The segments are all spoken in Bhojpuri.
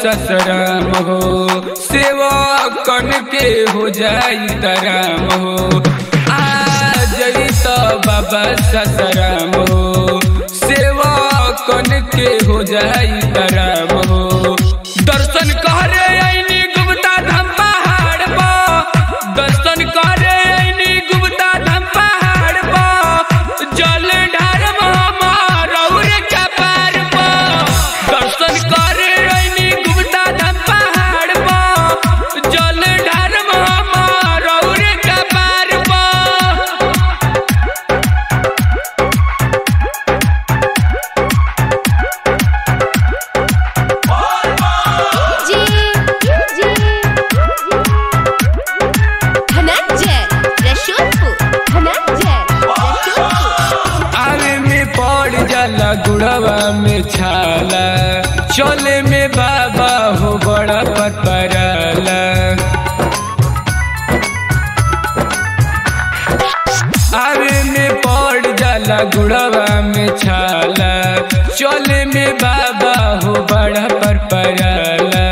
ससराम हो सेवा कन के हो जाई तराम हो आ जई तो बाबा ससराम हो सेवा कन के हो जाई तराम हो दर्शन करे आईनी गुप्ता धाम पहाड़ पर दर्शन करे आईनी गुप्ता धाम पहाड़ पर जल ढार हमार और के पार पर दर्शन करे आईनी गुप्ता धाम पहाड़ पर जल ढार हमार और के पार पर जी जी धनंजय रसूलपुर धनंजय रसूलपुर आवे में पड़ जाला गुड़वा में छाला चले में बाबा हो बड़ा पतराला आवे में पड़ जाला गुड़वा में छाला चले में बाबा हो बड़ा पर पराला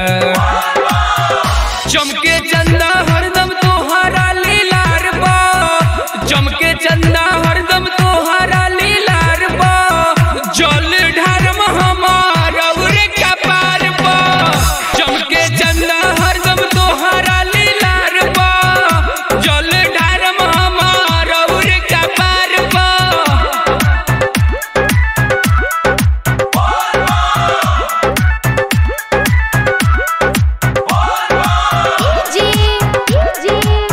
चमके चंदा हरदम तोहरा लीलार बा चमके चंदा हरदम तोहरा लीलार बा जल ढारम हमार और का पार बा चमके चंदा हरदम तोहरा लीलार बा जल ढारम हमार और का पार बा जी जी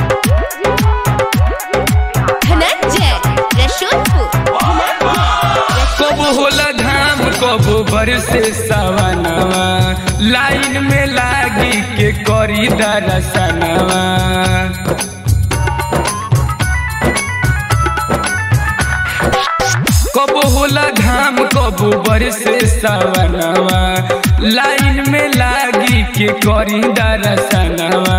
धनंजय रसूलपुर धनंजय कब होला घाम कब बरसे सवनवा लाइन में लागी के करी दरसनवा कब होला घाम कब बरसे सवनवा लाइन में लागी के करी दरसनवा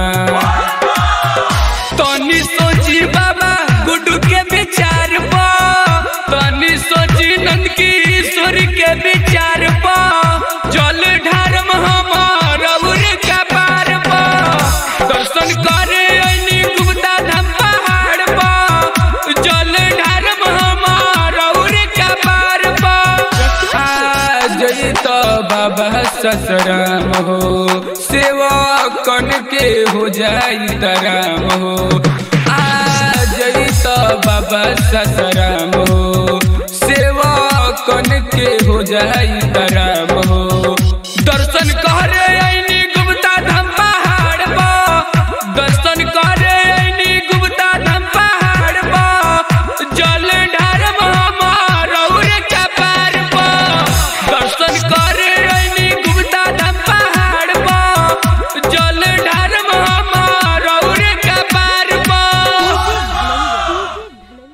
तनी सोची बाबा गुड्डू के विचार पा तनी सोची नंद की ईश्वर के विचार पा जल ढारम हमार और का पार पा दर्शन करे ऐनी गुप्ता धाम पहाड़ पा जल ढारम हमार और का पार पा आ जई तो बाबा ससराम हो सेवा कन के हो जाई तराम हो आ जई तो बाबा ससराम हो सेवा कन के हो जाई तराम हो